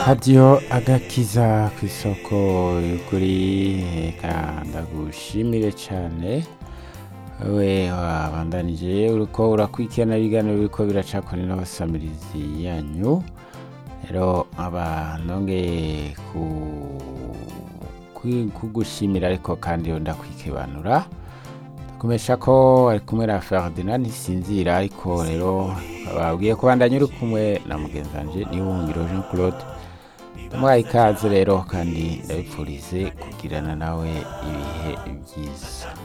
radiyo agakiza ku isoko y'ukuri reka ndagushimire cyane we wabandanije uriko urakurikirana ibiganiro biriko biraca kuri n'abasamirizi yanyu rero aba nongeye ku- ku- kugushimira ariko kandi yo ndakwikibanura kumesha ko ari kumwe na Ferdinand ntisinzira ariko rero babwiye kubandanya uri kumwe na mugenzi wanje niwungiro Jean Claude ndamuhaye ikaze rero kandi ndabipfurize kugirana nawe ibihe byiza